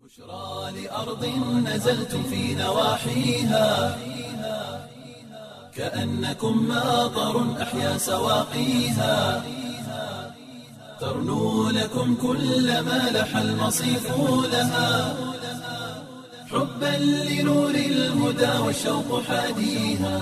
بشرى لأرض نزلتم في نواحيها كأنكم ماطر أحيا سواقيها ترنو لكم كل ما لح المصيف لها حبا لنور الهدى والشوق حاديها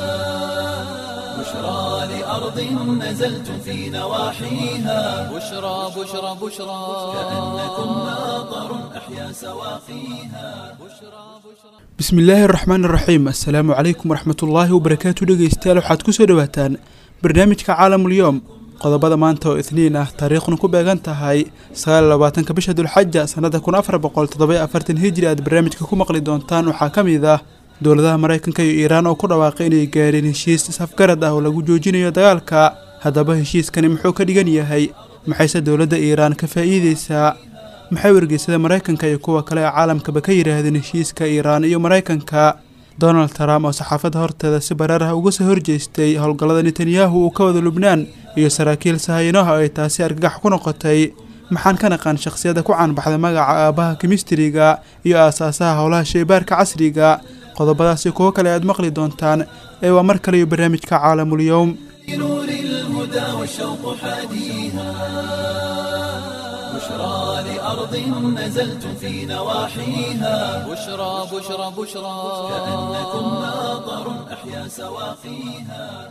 بشرى لأرض نزلتم في نواحيها بشرى بشرى بشرى كأنكم ماطر أحيا سواقيها bismillaahi araxmaan araxiim assalaamu calaykum waraxmatullaahi wabarakaatu dhegeystayaal waxaad kusoo dhawaataan barnaamijka caalamulyoom qodobada maanta oo itniin ah taariikhduna ku beegan tahay sagaal labaatanka bisha dulxaja sannada kun afar boqol toddoba afartan hijri aad barnaamijka ku maqli doontaan waxaa ka mid ah dowladaha maraykanka iyo iiraan oo ku dhawaaqay inay gaareen heshiis isafgarad ah oo lagu joojinayo dagaalka haddaba heshiiskani muxuu ka dhigan yahay maxayse dowladda iiraan ka faa'iideysaa maxay wargeysada maraykanka iyo kuwa kale ee caalamkaba ka yidhaahdeen heshiiska iiraan iyo maraykanka donald trump oo saxaafadda horteeda si bareer ah uga soo horjeestay howlgallada netanyahu uu ka wada lubnaan iyo saraakiil sahayinaha oo ay taasi argagax ku noqotay maxaan ka naqaan shakhsiyadda ku caanbaxda magaca aabbaha kimistriga iyo aasaasaha howlaha shaybaarka casriga qodobadaasi kuwo kale aad maqli doontaan ee waa mar kale iyo barnaamijka caalamulyoom نور الهدى والشوق حاديها بشرى لأرض نزلتم في نواحيها بشرى بشرى بشرى كأنكم ماطر أحيا سواقيها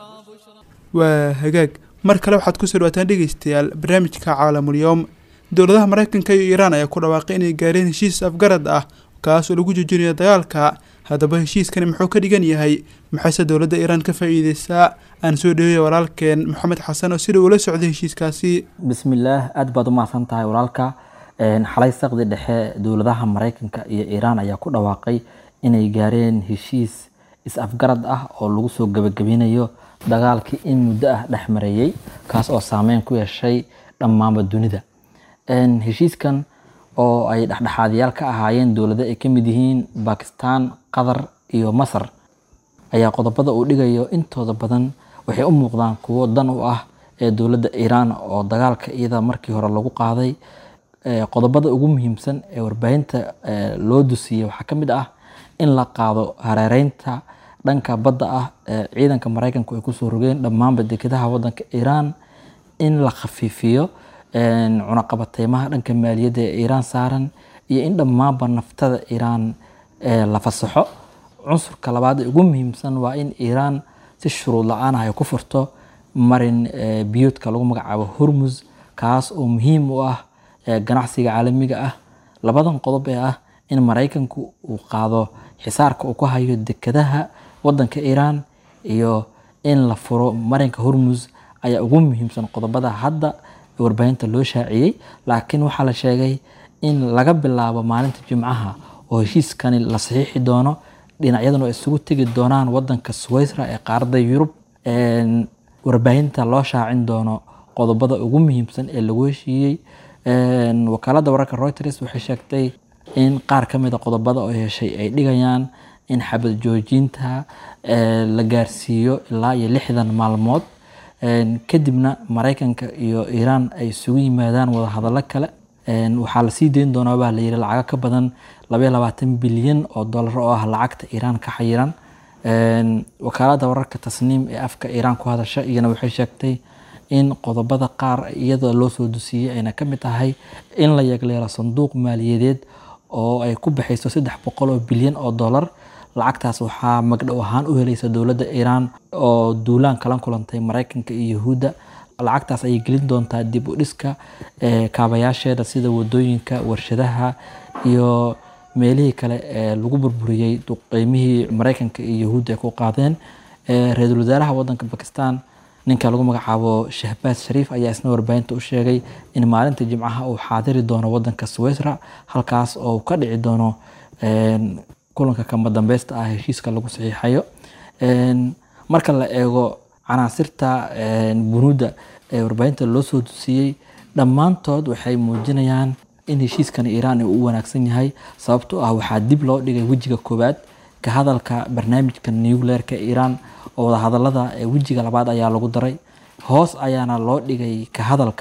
waa hagaag mar kale waxaad kusoo dhawaataan dhegeystayaal barnaamijka caalamulyoom dowladaha maraykanka iyo iiraan ayaa ku dhawaaqay inay gaareen heshiis afgarad ah kaas oo lagu joojinayo dagaalka haddaba heshiiskani muxuu ka dhigan yahay maxayse dowladda iiraan ka faa'iideysaa aan soo dhaweeya walaalkeen maxamed xasan oo sida uula socday heshiiskaasi bismillaah aad baad u mahadsan tahay walaalka Een, xalay saqdi dhexe dowladaha maraykanka iyo iiraan ayaa ku dhawaaqay inay gaareen heshiis is-afgarad ah oo lagu soo gebagabinayo dagaalkii in muddo ah dhex mareeyey kaas oo saameyn ku yeeshay dhammaanba dunida Een, heshiiskan oo ay dhexdhexaadyaal ka ahaayeen dowlado ay ka mid yihiin bakistan qatar iyo masar ayaa qodobada uu dhigayo intooda badan waxay u muuqdaan kuwo dan u ah ee dowladda iiraan oo dagaalka iyada markii hore lagu qaaday Ee, qodobada ugu muhiimsan ee warbaahinta ee, loo dusiyey waxaa ka mid ah in la qaado hareereynta dhanka badda ah ee ciidanka maraykanku ay kusoo rogeen dhammaanba dekedaha wadanka iiraan in la khafiifiyo een, cunaqabateymaha dhanka maaliyadda ee iiraan saaran iyo in dhammaanba naftada iiraan ee, la fasaxo cunsurka labaad ee ugu muhiimsan waa in iiraan si shuruud la-aan ah ay ku furto marin ee, biyoodka lagu magacaabo hormuz kaas oo muhiim u ah ee, ganacsiga caalamiga ah labadan qodob ee ah in maraykanku uu qaado xisaarka uu ku hayo dekedaha wadanka iiraan iyo in la furo marinka hormuz ayaa ugu muhiimsan qodobada hadda warbaahinta loo shaaciyey laakiin waxaa la sheegay in laga bilaabo maalinta jimcaha oo heshiiskani la saxiixi doono dhinacyaduna ay isugu tegi doonaan wadanka switzera ee qaaradda yurub Een, warbaahinta loo shaacin doono qodobada ugu muhiimsan ee lagu heshiiyey Een, wakaaladda wararka reuters waxay sheegtay in qaar ka mid a qodobada oo heshay ay dhigayaan in xabad joojinta ee, la gaarsiiyo ilaa iyo lixdan maalmood Een, kadibna maraykanka iyo iiraan ay isugu yimaadaan wadahadallo kale Een, waxaa la sii deyn doonaa baa la yidhi lacago ka badan labaiyo labaatan bilyan oo dollar oo ah lacagta iiraan ka xayiran Een, wakaaladda wararka tasniim ee afka iiraan ku hadasha iyana waxay sheegtay in qodobada qaar iyadoo loo soo dusiyey ayna ka mid tahay in la yagleelo sanduuq maaliyadeed oo ay ku baxayso saddex boqol oo bilyan oo dollar lacagtaas waxaa magdhow ahaan u helaysa dowladda iiraan oo duulaan kala kulantay maraykanka iyo yahuudda lacagtaas ayay gelin doontaa dib u dhiska ee, kaabayaasheeda sida wadooyinka warshadaha iyo meelihii kale ee lagu burburiyey duqeymihii maraykanka iyo yahuudda ay ku qaadeen Ee, ra-iisul wasaaraha wadanka bakistan ninka lagu magacaabo shahbaaz shariif ayaa isna warbaahinta u sheegay in maalinta jimcaha uu xaadiri doono wadanka switzera halkaas oo uu ka dhici doono een, kulanka kama dambeysta ah heshiiska lagu saxiixayo Een, marka la eego canaasirta een, bunuudda ee warbaahinta loo soo dusiyey dhammaantood waxay muujinayaan in heshiiskan iiraan uu u wanaagsan yahay sababtoo ah waxaa dib loo dhigay wejiga koowaad ka hadalka barnaamijka nuclearka iiraan oo wadahadalada ee wejiga labaad ayaa lagu daray hoos ayaana loo dhigay ka hadalka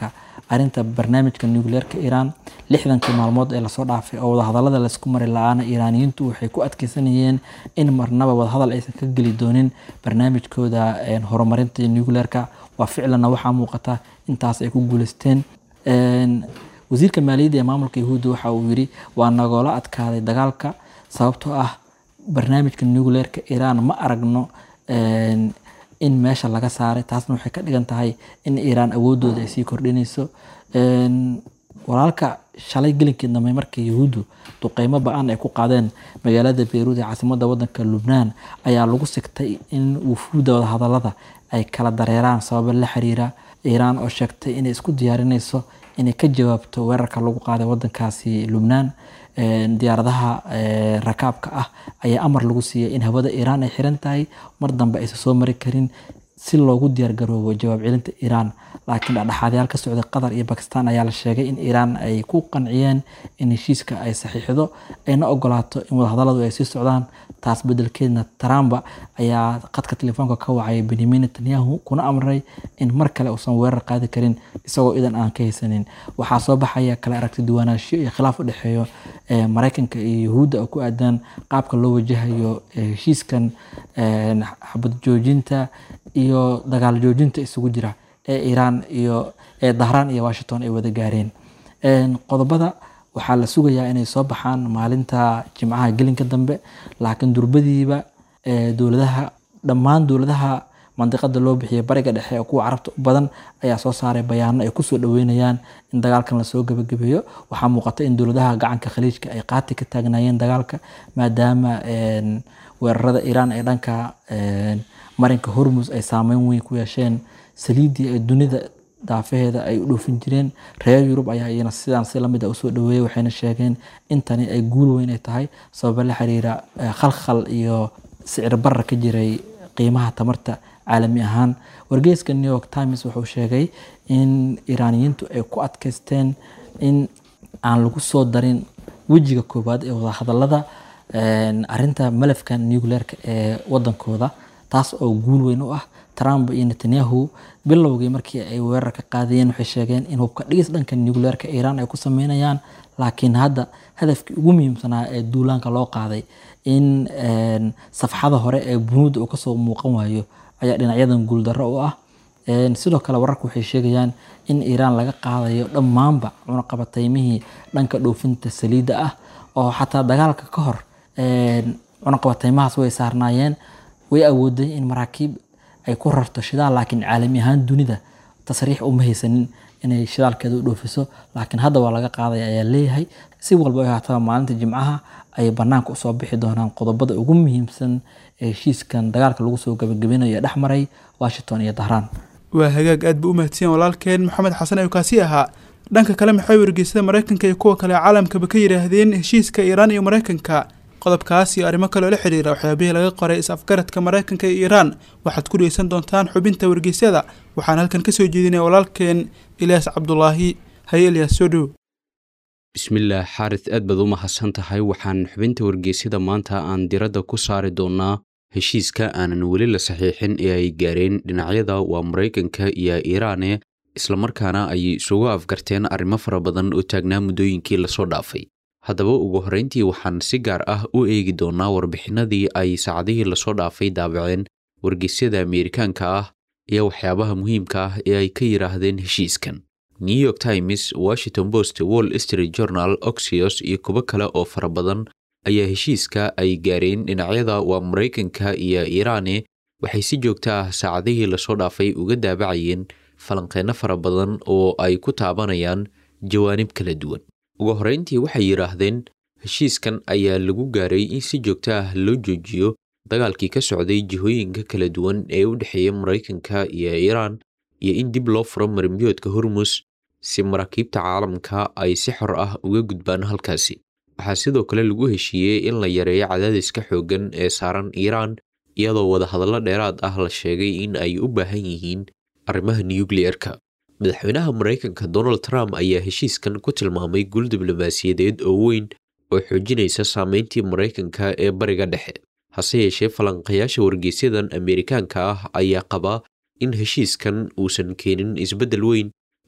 arinta barnaamijka nucleerka iiraan lixdankii maalmood ee lasoo dhaafay oo wadahadalada laysku mari la-aana iiraaniyiintu waxay ku adkeysanayeen in marnaba wadahadal aysan ka geli doonin barnaamijkooda horumarinta nucleerka waa ficlanna waxaa muuqata intaas ay ku guuleysteen wasiirka maaliyadda ee maamulka yahuudda waxa uu yiri waa nagoola adkaaday dagaalka sababtoo ah barnaamijka nucleerka iiraan ma aragno in meesha laga saaray taasna waxay ka dhigan tahay in iiraan awoodooda ay sii kordhinayso walaalka shalay gelinkii dambe markii yahuuddu duqeymo ba-an ay ku qaadeen magaalada beyruud ee caasimada wadanka lubnaan ayaa lagu sigtay in wufuudda wadahadalada ay kala dareeraan sababo la xiriira iiraan oo sheegtay inay isku diyaarinayso inay ka jawaabto weerarka lagu qaaday wadankaasi lubnaan diyaaradaha rakaabka ah ayaa amar lagu siiyay in hawada iiraan ay xiran tahay mar dambe aysan soo mari karin si loogu diyaargaroobo jawaab celinta iiraan laakiin dhexdhexaadyaal ka socday qatar iyo bakistan ayaa la sheegay in iiraan ay ku qanciyeen in heshiiska ay saxiixdo ayna ogolaato in wadahadaladu ay sii socdaan taas bedelkeedna trump ayaa qadka telefoonka ka wacay benyamin netanyahu kuna amray in mar kale uusan weerar qaadi karin isagoo idan aan ka haysanin waxaa soo baxaya kale aragti duwanaanshiyo iyo khilaaf u dhexeeyo maraykanka iyo yahuudda oo ku aadaan qaabka loo wajahayo heshiiskan xabad joojinta iyo dagaal joojinta isugu jira ee iiraan iyo ee dahraan iyo washington ay wada gaareen qodobada waxaa la sugayaa inay soo baxaan maalinta jimcaha gelinka dambe laakiin durbadiiba dowladaha dhammaan dowladaha mandiqada loo bixiyay bariga dhexe ee kuwa carabta u badan ayaa soo saaray bayaano ay kusoo dhaweynayaan in dagaalkan lasoo gebagabeeyo waxaa muuqata in dowladaha gacanka khaliijka ay qaati ka taagnaayeen dagaalka maadaama weerarada iiraan ee dhanka marinka hormus ay saameyn weyn ku yeesheen saliiddii ee dunida daafaheeda ay u dhoofin jireen reer yurub ayaa iyana sidaan si lamid a usoo dhaweeyay waxayna sheegeen in tani ay guul weyn ay tahay sababa la xiriira khalkhal iyo sicir barra ka jiray qiimaha tamarta caalami ahaan wargeyska new york times wuxuu sheegay in iiraaniyiintu ay ku adkaysteen in aan lagu soo darin wejiga koowaad ee wadahadalada arinta malafka nucleerka ee wadankooda taas oo guul weyn u ah trump iyo netanyahu bilowgii markii ay weerar ka qaadayeen waxay sheegeen in hubka dhigis dhanka nucleerka iiraan ay ku sameynayaan laakiin hadda hadafkii ugu muhiimsanaa ee duulaanka loo qaaday in safxada hore ee bunuudda uu kasoo muuqan waayo ayaa dhinacyadan guuldarro u ah sidoo kale wararku waxay sheegayaan in iiraan laga qaadayo dhammaanba cunaqabataymihii dhanka dhoofinta saliidda ah oo xataa dagaalka ka hor cunaqabataymahaas way saarnaayeen way awooday in maraakiib ay ku rarto shidaal laakiin caalami ahaan dunida tasriix uma haysanin inay shidaalkeeda u dhoofiso laakiin hadda waa laga qaadaya ayaa leeyahay si walba haataba maalinta jimcaha ay banaanka usoo bixi doonaan qodobada ugu muhiimsan ee heshiiskan dagaalka lagu soo gabagabinayo ee dhex maray washington iyo dahraan waa hagaag aad ba u mahadsiyan walaalkeen maxamed xasan ayuu kaasi ahaa dhanka kale maxay wargeysada maraykanka iyo kuwa kale caalamkaba ka yidhaahdeen heshiiska iiraan iyo maraykanka qodobkaas iyo arrimo kaleoo la xidhiira waxyaabihii laga qoray is-afgaradka maraykanka iyo iiraan waxaad ku dhegeysan doontaan xubinta wargeysyada waxaan halkan kasoo jeedinaya walaalkeen ilyaas cabdulaahi haye ilyaas soo dhow bismillaah xaaris aad baad u mahadsan tahay waxaan xubinta wargeysyada maanta aan diradda ku saari doonnaa heshiiska aanan weli la saxiixin ee ay gaareen dhinacyada waa maraykanka iyo iiraane islamarkaana ay isugu afgarteen arrimo fara badan oo taagnaa muddooyinkii lasoo dhaafay haddaba ugu horrayntii waxaan si gaar ah u eegi doonnaa warbixinadii ay saacadihii lasoo dhaafay daabaceen wargeysyada ameerikaanka ah iyo waxyaabaha muhiimka ah ee ay ka yidhaahdeen heshiiskan new york times washington post wall street journal oxios iyo kuwo kale oo fara badan ayaa heshiiska ay gaareen dhinacyada waa maraykanka iyo iiraane waxay si joogto ah saacadihii lasoo dhaafay uga daabacayeen falanqeenno fara badan oo ay ku taabanayaan jawaanib kala duwan ugu horrayntii waxay yidhaahdeen heshiiskan ayaa lagu gaaray in si joogto ah loo joojiyo dagaalkii ka socday jihooyinka kala duwan ee u dhexeeya maraykanka iyo iiraan iyo in dib loo furo marimbiyoodka hormus si maraakiibta caalamka ay si xor ah uga gudbaan halkaasi waxaa sidoo kale lagu heshiiyey in la yareeyo cadaadiska xooggan ee saaran iiraan iyadoo wadahadallo dheeraad ah la sheegay in ay u baahan yihiin arrimaha nukliyeerka madaxweynaha maraykanka donald trump ayaa heshiiskan ku tilmaamay guul diblomaasiyadeed oo weyn oo xoojinaysa saameyntii maraykanka ee bariga dhexe hase yeeshee falanqayaasha wargeysyadan ameerikaanka ah ayaa qabaa in heshiiskan uusan keenin isbeddel weyn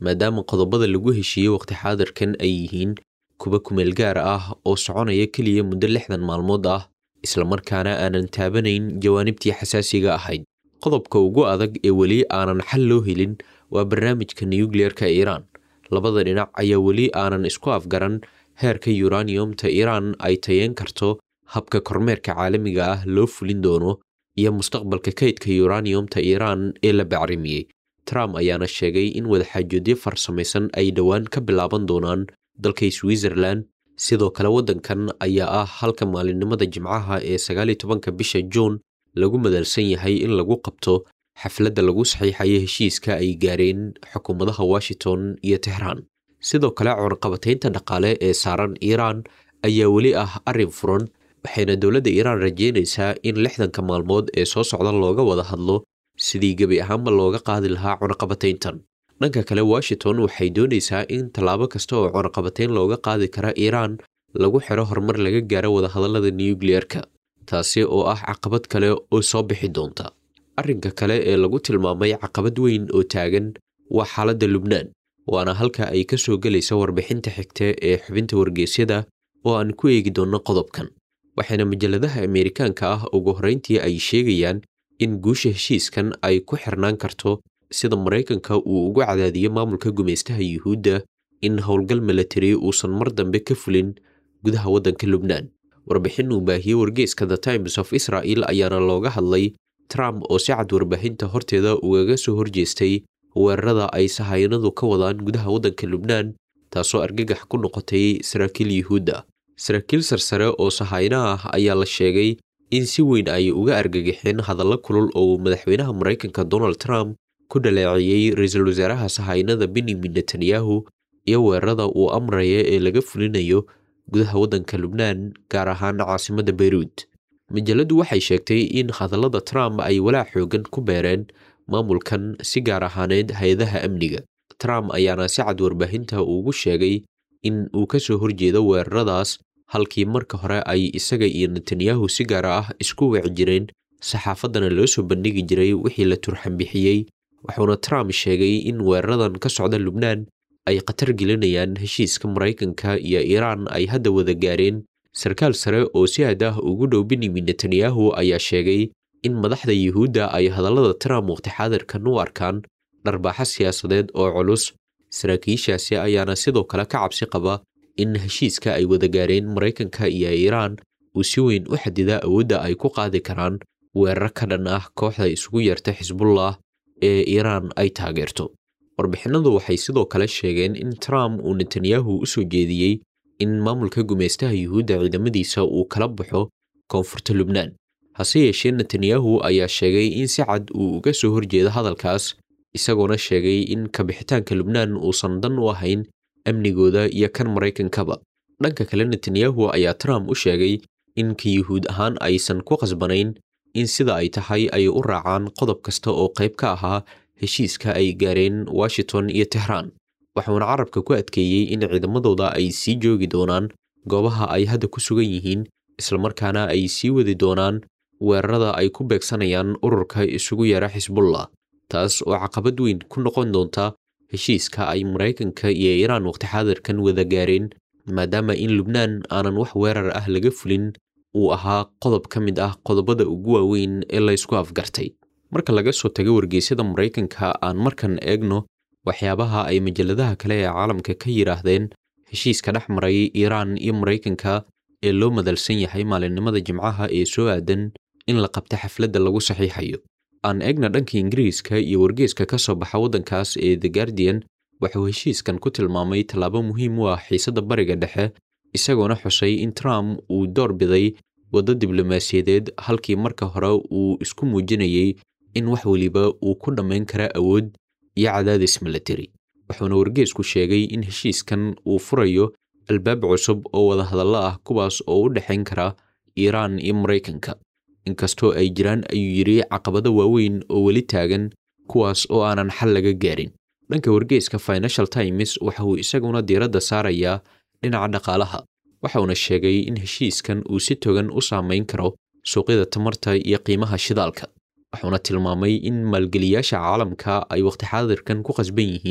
maadaama qodobada lagu heshiiyey waqti xaadirkan ay yihiin kuwa kumeel gaar ah oo soconaya keliya muddo lixdan maalmood ah islamarkaana aanan taabanayn jawaanibtii xasaasiga ahayd qodobka ugu adag ee weli aanan xal loo helin waa barnaamijka nukliyeerka iiraan labada dhinac ayaa weli aanan isku afgaran heerka yuraniyumta iiraan ay tayeen karto habka kormeerka caalamiga ah loo fulin doono iyo mustaqbalka kaydka yuraniyumta iiraan ee la bacrimiyey trump ayaana sheegay in wadaxaajoodyo farsamaysan ay dhowaan ka bilaaban doonaan dalka switzerland sidoo kale waddankan ayaa ah halka maalinimada jimcaha ee sagaaliyo tobanka bisha juun lagu madalsan yahay in lagu qabto xafladda lagu saxiixayo heshiiska ay gaareen xukuumadaha washington iyo tehraan sidoo kale cunaqabataynta dhaqaale ee saaran iiraan ayaa weli ah arrin furan waxayna dowladda iiraan rajeynaysaa in lixdanka maalmood ee soo socda looga wada hadlo sidii gebi ahaanba looga qaadi lahaa cunaqabatayntan dhanka kale washington waxay doonaysaa in tallaabo kasta oo cunaqabatayn looga qaadi kara iiraan lagu xiro horumar laga gaaro wadahadallada nukliyeerka taasi oo ah caqabad kale oo soo bixi doonta arrinka kale ee lagu tilmaamay caqabad weyn oo taagan waa xaaladda lubnaan waana halka ay ka soo gelaysa warbixinta xigta ee xubinta wargeysyada oo aan ku eegi doonno qodobkan waxayna majalladaha ameerikaanka ah ugu horrayntii ay sheegayaan in guusha heshiiskan ay ku xirnaan karto sida maraykanka uu ugu cadaadiyo maamulka gumaystaha yuhuudda in howlgal milatari uusan mar dambe ka fulin gudaha waddanka lubnaan warbixin uu baahiyey wargeyska the times of israel ayaana looga hadlay trump oo si cad warbaahinta horteeda ugaga soo horjeestay weerarada ay sahayanadu ka wadaan gudaha waddanka lubnaan taasoo argagax ku noqotay saraakiil yuhuudda saraakiil sarsare oo sahayna ah ayaa la sheegay in si weyn ay uga argagaxeen hadallo kulul oo madaxweynaha maraykanka donald trump ku dhaleeceeyey ra-iisul wasaaraha sahaynada benyamin netanyahu iyo weerarada uu amraya ee laga fulinayo gudaha waddanka lubnaan gaar ahaan caasimadda beyruud majalladdu waxay sheegtay in hadallada trump ay walaac xoogan ku beereen maamulkan si gaar ahaaneed hay-adaha amniga trump ayaana si cad warbaahinta ugu sheegay in uu ka soo horjeedo weeraradaas halkii marka hore ay isaga iyo netanyahu si gaar ah isku wici jireen saxaafaddana loo soo bandhigi jiray wixii la turxan bixiyey wuxuuna trump sheegay in weeraradan ka socda lubnaan ay khatar gelinayaan heshiiska maraykanka iyo iiraan ay hadda wada gaareen sarkaal sare oo si aad ah ugu dhow benyamin netanyahu ayaa sheegay in madaxda yuhuudda ay hadallada trump waqti xaadirkan u arkaan dharbaaxo siyaasadeed oo culus saraakiishaasi ayaana sidoo kale ka cabsi qaba in heshiiska ay wada gaareen maraykanka iyo iiraan uu si weyn u xadida awoodda ay ku qaadi karaan weerar ka dhan ah kooxda isugu yeerta xisbullah ee iiraan ay taageerto warbixinadu waxay sidoo kale sheegeen in trump uu netanyahu u soo jeediyey in maamulka gumaystaha yuhuudda ciidamadiisa uu kala baxo koonfurta lubnaan hase yeeshee netanyahu ayaa sheegay in si cad uu uga soo horjeedo hadalkaas isagoona sheegay in kabixitaanka lubnaan uusan dan u ahayn amnigooda iyo kan maraykankaba dhanka kale netanyahu ayaa trump u sheegay in ka yuhuud ahaan aysan ku qasbanayn in sida ay tahay ay u raacaan qodob kasta oo qayb ka ahaa heshiiska ay gaareen washington iyo tehraan waxuuna carabka ku adkeeyey in ciidamadooda ay sii joogi doonaan goobaha ay hadda ku sugan yihiin islamarkaana ay sii wadi doonaan weerarada ay ku beegsanayaan ururka isugu yeera xisbullah taas oo caqabad weyn ku noqon doonta heshiiska ay maraykanka iyo iiraan waqti xaadirkan wada gaareen maadaama in lubnaan aanan wax weerar ah laga fulin uu ahaa qodob ka mid ah qodobada ugu waaweyn ee laysku afgartay marka laga soo tago wargeysyada maraykanka aan markan eegno waxyaabaha ay majalladaha kale ee caalamka ka yidhaahdeen heshiiska dhex maray iiraan iyo maraykanka ee loo madalsan yahay maalinimada jimcaha ee soo aadan in la qabta xafladda lagu saxiixayo aan eegna dhanka ingiriiska iyo wargeeska ka soo baxa waddankaas ee the guardian wuxuu heshiiskan ku tilmaamay tallaabo muhiim u ah xiisadda bariga dhexe isagoona xusay in trump uu door biday waddo diblomaasiyadeed halkii marka hore uu isku muujinayey in wax weliba uu ku dhammayn kara awood iyo cadaadis milatari wuxuuna wargeesku sheegay in heshiiskan uu furayo albaab cusub oo wadahadallo ah kuwaas oo u dhexayn kara iiraan iyo maraykanka inkastoo ay jiraan ayuu yidhi caqabado waaweyn oo weli taagan kuwaas oo aanan xal laga gaarin dhanka wargeyska financial times waxa uu isaguna diiradda saarayaa dhinaca dhaqaalaha waxauna sheegay in heshiiskan uu si togan u saameyn karo suuqyada tamarta iyo qiimaha shidaalka wuxuuna tilmaamay in maalgeliyaasha caalamka ay waqti xaadirkan ku qasban yihiin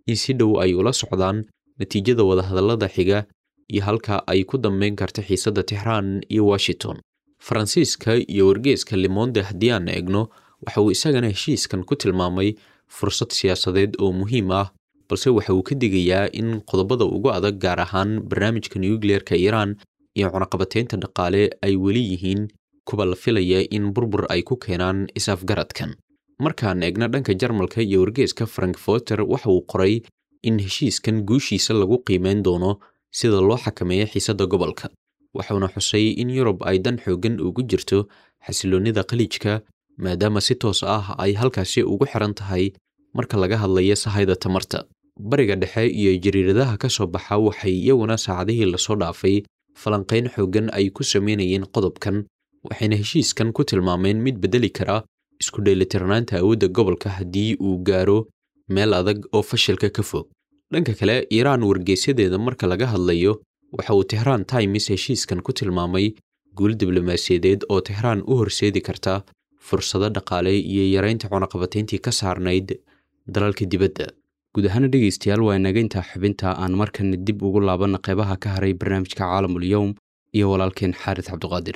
in si dhow ay ula socdaan natiijada wadahadallada xiga iyo halka ay ku dambeyn karta xiisadda tixraan iyo washington faransiiska iyo wargeeska limonde haddii aan eegno waxa uu isagana heshiiskan ku tilmaamay fursad siyaasadeed oo muhiim ah balse waxa uu ka digayaa in qodobada ugu adag gaar ahaan barnaamijka nucleerka iiraan iyo cunaqabateynta dhaqaale ay weli yihiin kuwa la filaya in burbur ay ku keenaan is-afgaradkan markaan eegna dhanka jarmalka iyo wargeeska frankforter waxa uu qoray in heshiiskan guushiisa lagu qiimeyn doono sida loo xakameeyo xiisadda gobolka waxuuna xusay in yurub ay dan xooggan ugu jirto xasiloonnida khaliijka maadaama si toos ah ay halkaasi ugu xiran tahay marka laga hadlayo sahayda tamarta bariga dhexe iyo jariiradaha ka soo baxa waxay iyaguna saacadihii lasoo dhaafay falanqayn xooggan ay ku sameynayeen qodobkan waxayna heshiiskan ku tilmaameen mid beddeli kara isku dheelitirnaanta awoodda gobolka haddii uu gaaro meel adag oo fashilka ka fog dhanka kale iiraan wargeysyadeeda marka laga hadlayo waxa uu tehraan times heshiiskan ku tilmaamay guul diblomaasiyadeed oo tehraan u horseedi karta fursado dhaqaale iyo yaraynta cunaqabatayntii ka saarnayd dalalka dibadda guud ahaana dhegaystayaal waa inaga intaa xubinta aan markana dib ugu laabanna qeybaha ka haray barnaamijka caalamul yowm iyo walaalkeen xaaris cabduqaadir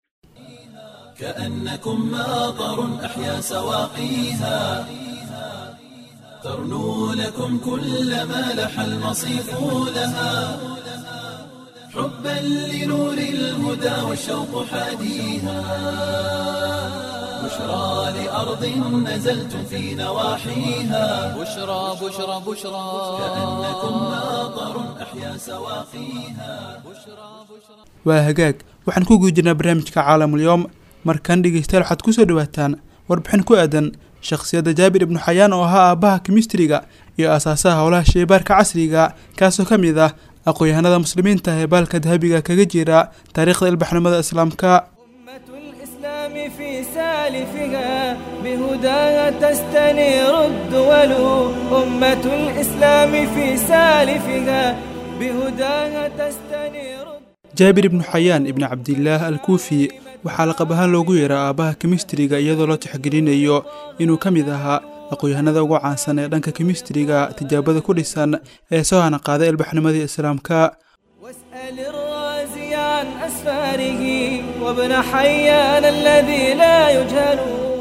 كأنكم ماطر أحيا سواقيها ترنو لكم كل ما لح المصيف لها حبا لنور الهدى والشوق حاديها بشرى لأرض نزلتم في نواحيها بشرى بشرى بشرى كأنكم ماطر أحيا سواقيها waa hagaag waxaan ku guda jirnaa barnaamijka caalamulyoom markan dhegeystayaal waxaad kusoo dhawaataan warbixin ku aadan shakhsiyadda jaabir ibnu xayaan oo ahaa aabbaha kimistriga iyo aasaasaha howlaha sheybaarka casriga kaasoo ka mid ah aqoon-yahanada muslimiinta ee baalka dahabiga kaga jira taariikhda ilbaxnimada islaamka أمة الإسلام في سالفها بهداها تستنير الدول أمة الإسلام في سالفها بهداها تستنير jaabir ibnu xayaan ibni cabdilaah al kuufi waxaa laqab ahaan loogu yeeraa aabbaha kimistriga iyadoo loo tixgelinayo inuu ka mid ahaa aqoon-yahanada ugu caansan ee dhanka kimistriga tijaabada ku dhisan ee soo hana qaaday ilbaxnimadii islaamka واسأل الرازي عن أسفاره وابن حيان الذي لا يجهل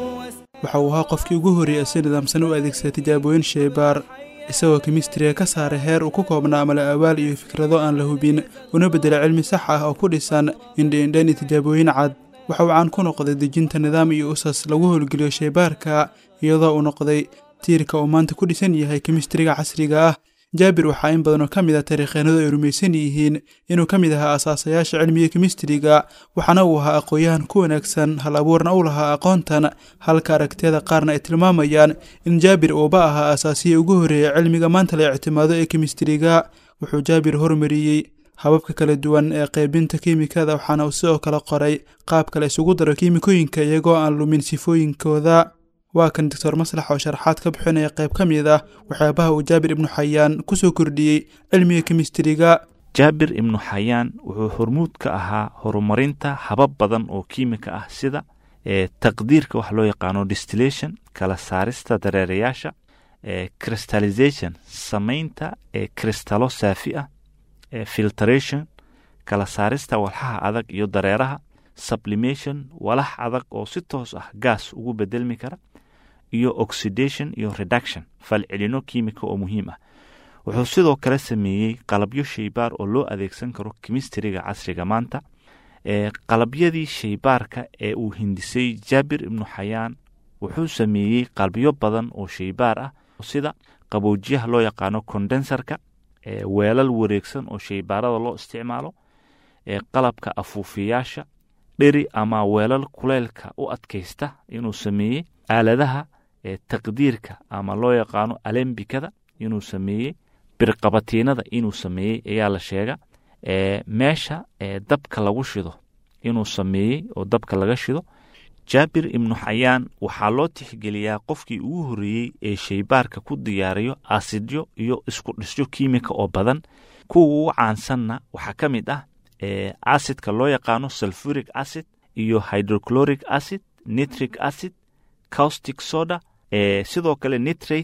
waxa uu ahaa qofkii ugu horreeyay si nidaamsan u adeegsada tijaabooyin sheybaar isagoo kimistriga ka saaray heer uu ku koobnaa mala awaal iyo fikrado aan la hubin una beddela cilmi sax ah oo ku dhisan indhi-indhayn iyo tijaabooyin cad waxa uu caan ku noqday dejinta nidaam iyo usas lagu howlgeliyo sheybaarka iyadoo uu noqday tiirka uu maanta ku dhisan yahay kimistriga casriga ah jaabir waxaa in badan oo ka mid ah taariikheennadu ay rumaysan yihiin inuu ka mid ahaa asaasayaasha cilmiga kimistriga waxaana uu ahaa aqoon-yahan ku wanaagsan hal abuurna u lahaa aqoontan halka aragtiyada qaarna ay tilmaamayaan in jaabir uuba ahaa asaasiyii ugu horreeyay cilmiga maanta la ictimaado ee kimistriga wuxuu jaabir hormariyey hababka kala duwan ee qaybinta kiimikada waxaana uu sidoo kale qoray qaabka la isugu daro kiimikooyinka iyagoo aan lumin sifooyinkooda waa kan doctor maslax oo sharaxaad ka bixinaya qayb ka mid ah waxyaabaha uu jaabir ibnu xayaan ku soo kordhiyey cilmiga kimistriga jaabir ibnu xayaan wuxuu hormuud ka ahaa horumarinta habab badan oo kiimika ah sida ee taqdiirka wax loo yaqaano distillation kala saarista dareerayaasha ee crystallization samaynta ee kristalo saafi ah ee filtration kala saarista walxaha adag iyo dareeraha sublimation walax adag oo si toos ah gaas ugu bedelmi kara iyo oxidation iyo reduction falcelino kiimika oo muhiim ah wuxuu sidoo kale sameeyey qalabyo shaybaar oo loo adeegsan karo kimistriga casriga maanta ee qalabyadii shaybaarka ee uu hindisay jaabir ibnu xayaan wuxuu sameeyey qalabyo badan oo shaybaar ah sida qaboojiyaha loo yaqaano condensarka ee weelal wareegsan oo shaybaarada loo isticmaalo ee qalabka afuufiyaasha dheri ama weelal kuleylka u adkaysta inuu sameeyey aaladaha ee taqdiirka ama loo yaqaano alembikada inuu sameeyey birqabatiinada inuu sameeyey ayaa la sheega ee meesha ee dabka lagu shido inuu sameeyey oo dabka laga shido jaabir ibnu xayaan waxaa loo tixgeliyaa qofkii ugu horreeyey ee shaybaarka ku diyaariyo asidyo iyo isku dhisyo kiimika oo badan kuwa ugu caansanna waxaa ka mid ah ee acidka loo yaqaano sulfuric acid iyo hydrochloric acid nitric acid caustic soda ee sidoo kale nitrate-ka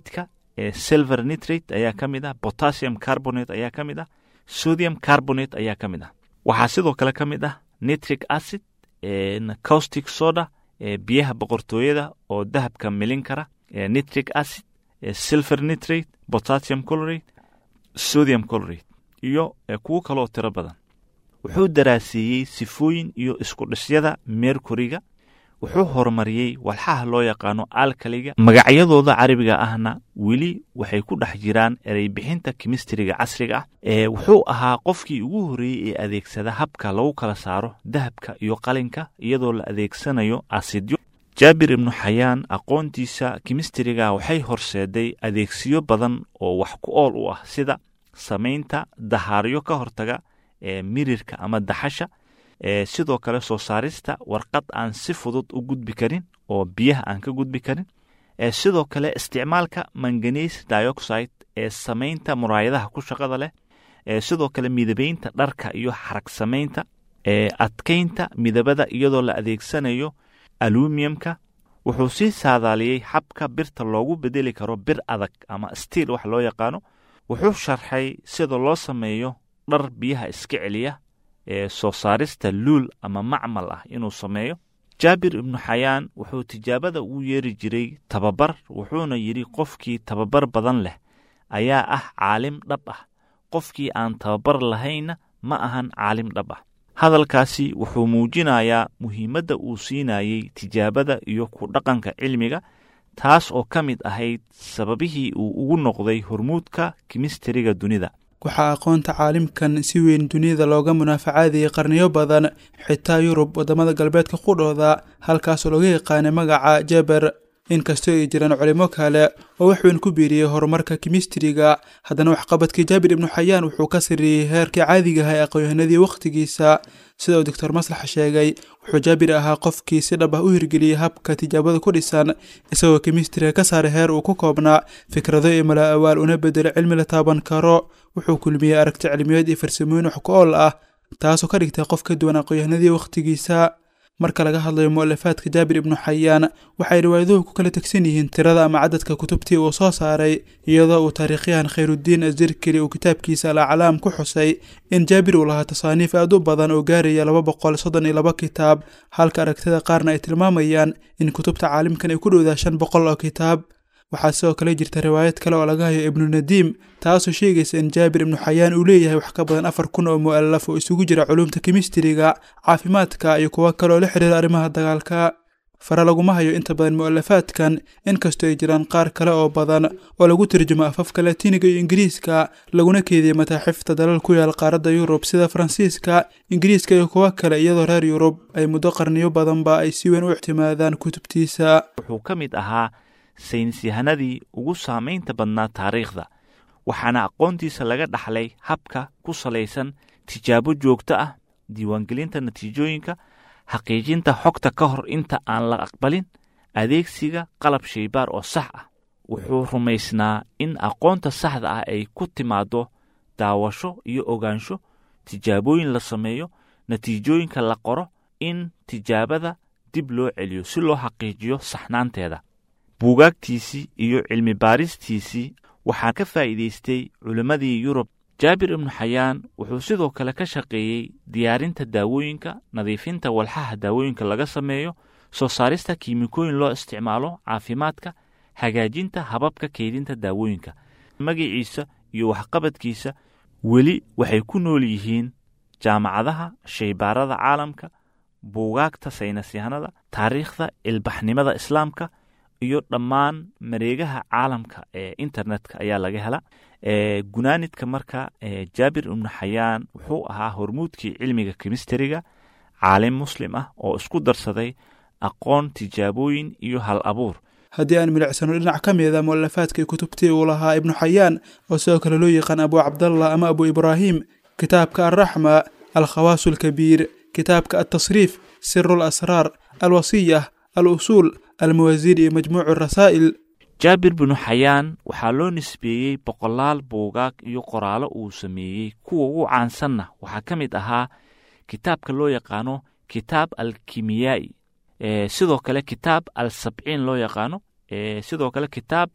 silver nitrate ayaa ka mid ah potassium carbonate ayaa ka mid ah sodium carbonate ayaa ka mid ah waxaa sidoo kale ka mid ah nitric acid caustic soda biyaha boqortooyada oo dahabka milin kara nitric acid silver nitrate potassium colorate sodium colorate iyo kuwo kaloo tiro badan wuxuu daraaseeyey sifooyin iyo iskudhisyada mercuryga wuxuu horumariyey walxaha loo yaqaano alkaliga magacyadooda carabiga ahna weli waxay ku dhex jiraan ereybixinta kimistriga casriga ah ee wuxuu ahaa qofkii ugu horreeyey ee adeegsada habka lagu kala saaro dahabka iyo qalinka iyadoo la adeegsanayo asidyo jaabir ibnu xayaan aqoontiisa kimistriga waxay horseeday adeegsiyo badan oo wax ku ool u ah sida samaynta dahaaryo ka hortaga ee mirirka ama daxasha sidoo kale soo saarista warqad aan si fudud u gudbi karin oo biyaha aan ka gudbi karin sidoo kale isticmaalka manganese dioxide ee samaynta muraayadaha ku shaqada leh sidoo kale midabeynta dharka iyo xarag samaynta adkaynta midabada iyadoo la adeegsanayo alumiyumka wuxuu sii saadaaliyey xabka birta loogu bedeli karo bir adag ama stiil wax loo yaqaano wuxuu sharxay sida loo sameeyo dhar biyaha iska celiya ee soo saarista luul ama macmal ah inuu sameeyo jaabir ibnu xayaan wuxuu tijaabada ugu yeeri jiray tababar wuxuuna yidhi qofkii tababar badan leh ayaa ah caalim dhab ah qofkii aan tababar lahaynna ma ahan caalim dhab ah hadalkaasi wuxuu muujinayaa muhiimadda uu siinayey tijaabada iyo ku dhaqanka cilmiga taas oo ka mid ahayd sababihii uu ugu noqday hormuudka kimistriga dunida waxaa aqoonta caalimkan si weyn duniyada looga munaafacaadayay qarniyo badan xitaa yurub waddamada galbeedka qudhooda halkaasoo looga yaqaanay magaca jeber inkastoo ay jiraan culimo kale oo wax weyn ku biiriyey horumarka kimistriga haddana waxqabadkii jaabir ibnu xayaan wuxuu ka sarreeyey heerkii caadigaha ee aqoonyahanadii wakhtigiisa sida uu doctor maslax sheegay wuxuu jaabir ahaa qofkii si dhab ah u hirgeliyey habka tijaabada ku dhisan isagoo kimistriga ka saaray heer uu ku koobnaa fikrado iyo mala awaal una bedelo cilmi la taaban karo wuxuu kulmiyey aragti cilmiyeed iyo farsamooyin wax ku ool ah taasoo ka dhigtay qof ka duwan aqoonyahanadii wakhtigiisa marka laga hadlayo mu'alafaadka jaabir ibnu xayaan waxay riwaayaduhu ku kala tegsan yihiin tirada ama cadadka kutubtii uu soo saaray iyadoo uu taariikhyahan khayrudiin azirkeli uu kitaabkiisa alaclaam ku xusay in jaabir uu lahaa tasaaniif aad u badan oo gaaraya laba boqol soddon iyo laba kitaab halka aragtida qaarna ay tilmaamayaan in kutubta caalimkan ay ku dhowdaa shan boqol oo kitaab waxaa sidoo kale jirta riwaayad kale oo laga hayo ibnu nadiim taasoo sheegaysa in jaabir ibnu xayaan uu leeyahay wax ka badan afar kun oo mu'alaf oo isugu jira culuumta kimistriga caafimaadka iyo kuwo kale oo la xiriira arrimaha dagaalka fare laguma hayo inta badan mu'alafaadkan inkastoo ay jiraan qaar kale oo badan oo lagu turjumo afafka latiniga iyo ingiriiska laguna keediyey mataaxifta dalal ku yaal qaaradda yurub sida faransiiska ingiriiska iyo kuwo kale iyadoo reer yurub ay muddo qarniyo badanba ay si weyn u ictimaadaan kutubtiisa wuxuu ka mid ahaa saynisyahanadii ugu saamaynta badnaa taariikhda waxaana aqoontiisa laga dhaxlay habka ku salaysan tijaabo joogto ah diiwaangelinta natiijooyinka xaqiijinta xogta ka hor inta aan la aqbalin adeegsiga qalab shaybaar oo sax ah wuxuu rumaysnaa in aqoonta saxda ah ay ku timaaddo daawasho iyo ogaansho tijaabooyin la sameeyo natiijooyinka la qoro in tijaabada dib loo celiyo si loo xaqiijiyo saxnaanteeda buugaagtiisii iyo cilmi baaristiisii waxaa ka faa'iidaystay culimmadii yurub jaabir ibnu xayaan wuxuu sidoo kale ka shaqeeyey diyaarinta daawooyinka nadiifinta walxaha daawooyinka laga sameeyo soo saarista kiimikooyin loo isticmaalo caafimaadka hagaajinta hababka keydinta daawooyinka magaciisa iyo waxqabadkiisa weli waxay ku nool yihiin jaamacadaha shaybaarada caalamka buugaagta saynisyahanada taariikhda ilbaxnimada islaamka iyo dhammaan mareegaha caalamka ee internetka ayaa laga hela gunaanidka marka jaabir ibnu xayaan wuxuu ahaa hormuudkii cilmiga kimistriga caalim muslim ah oo isku darsaday aqoon tijaabooyin iyo hal abuur haddii aan milicsano dhinac ka mida mu'alafaadkii kutubtii uu lahaa ibnu xayaan oo sidoo kale loo yaqaan abu cabdallah ama abu ibraahim kitaabka alraxma alkhawaasu alkabiir kitaabka altasriif siru alasraar alwasiyah al usuul almawaasiin iyo majmuucu rasaa'il jaabir binu xayaan waxaa loo nisbeeyey boqolaal buugaag iyo qoraallo uu sameeyey kuwa ugu caansanna waxaa ka mid ahaa kitaabka loo yaqaano kitaab alkimiyaa'i sidoo kale kitaab al sabciin loo yaqaano sidoo kale kitaab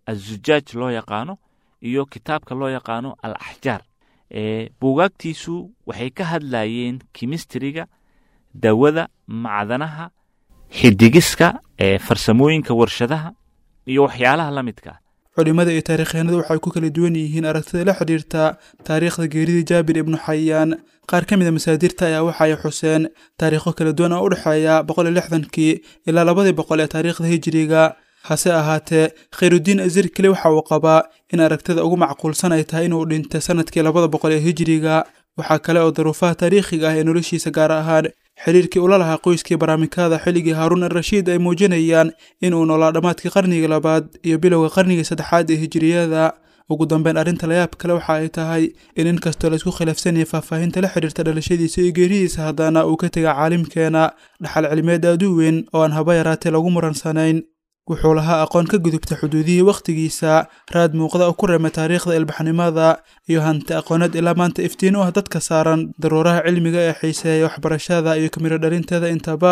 azujaaj loo yaqaano iyo kitaabka loo yaqaano al axjaar buugaagtiisu waxay ka hadlayeen kimistriga dawada macdanaha xidigiska farsamooyinka warshadaha iyo waxyaalaha la midka culimada iyo taarikhyahanadu waxay ku kala duwan yihiin aragtida la xidhiirta taariikhda geerida jaabir ibnu xayaan qaar ka mid a masaadirta ayaa waxa ay xuseen taariikho kala duwan oo u dhexeeya boqol iyo lixdankii ilaa labadii boqol ee taariikhda hijiriga hase ahaatee khayrudiin azirkili waxa uu qabaa in aragtida ugu macquulsan ay tahay inuu dhintay sanadkii labada boqol ee hijiriga waxaa kale oo daruufaha taariikhiga ah ee noloshiisa gaar ahaan xiriirkii ula lahaa qoyskii baraamikada xilligii haaruun al-rashiid ay muujinayaan in uu noolaa dhammaadkii qarnigii labaad iyo bilowga qarnigii saddexaad ee hijiriyada ugu dambeyn arrinta layaab kale waxa ay tahay in inkastoo laisku khilaafsan yahay faahfaahinta la xidhiirta dhalashadiisa iyo geeridiisa haddana uu ka tega caalimkeena dhaxal cilmeed aad u weyn oo aan haba yaraatee lagu muransanayn wuxuu lahaa aqoon ka gudubta xuduudihii wakhtigiisa raad muuqda oo ku reema taariikhda ilbaxnimada iyo hanti aqooneed ilaa maanta iftiin u ah dadka saaran daruuraha cilmiga ee xiiseeya waxbarashada iyo kamiro dhalinteeda intaba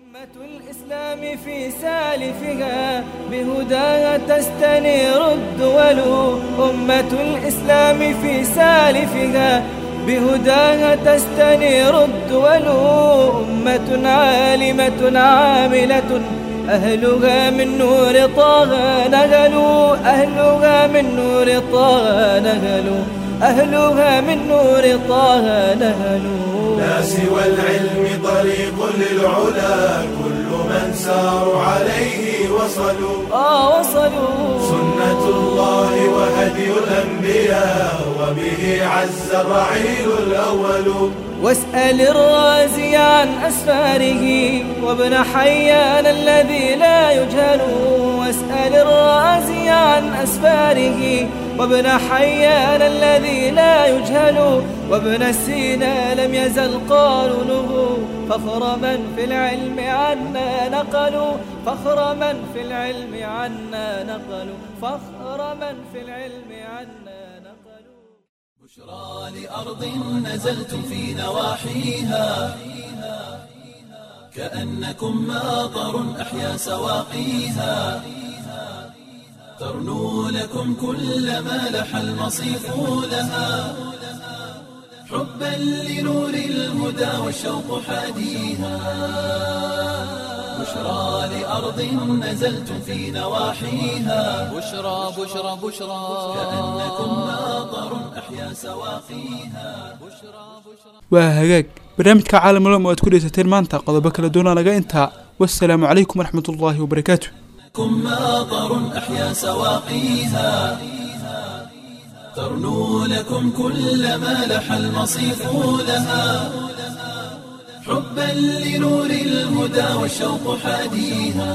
الإسلام في سالفها بهداها تستنير الدول أمة الإسلام في سالفها بهداها تستنير الدول أمة عالمة عاملة أهلها من نور طه نهلوا أهلها من نور طه نهلوا أهلها من نور طه نهلوا لا سوى العلم طريق للعلا كل من ساروا عليه وصلوا آه وصلوا سنة الله وهدي الأنبياء وبه عز الرعيل الأول واسأل الرازي عن أسفاره وابن حيان الذي لا يجهل واسأل الرازي عن أسفاره وابن حيان الذي لا يجهل وابن سينا لم يزل قارنه فخر من في العلم عنا نقلوا فخر من في العلم عنا نقلوا فخر من في العلم عنا نقلوا بشرى لأرض نزلتم في نواحيها كأنكم ماطر أحيا سواقيها ترنو لكم كل ما لح المصيف لها حبا لنور الهدى والشوق حاديها بشرى لأرض نزلتم في نواحيها بشرى بشرى بشرى كأنكم ماطر أحيا سواقيها waa hagaag barnaamijka caalamulom oo aad ku dhegeysateen maanta qodobo kala duwana naga intaa wassalaamu calaykum waraxmatullaahi wabarakaatu كم ماطر أحيا سواقيها ترنو لكم كل ما لح المصيف لها حبا لنور الهدى والشوق حاديها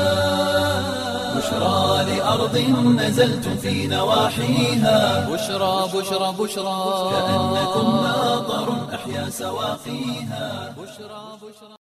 بشرى لأرض نزلتم في نواحيها بشرى بشرى بشرى كأنكم ماطر أحيا سواقيها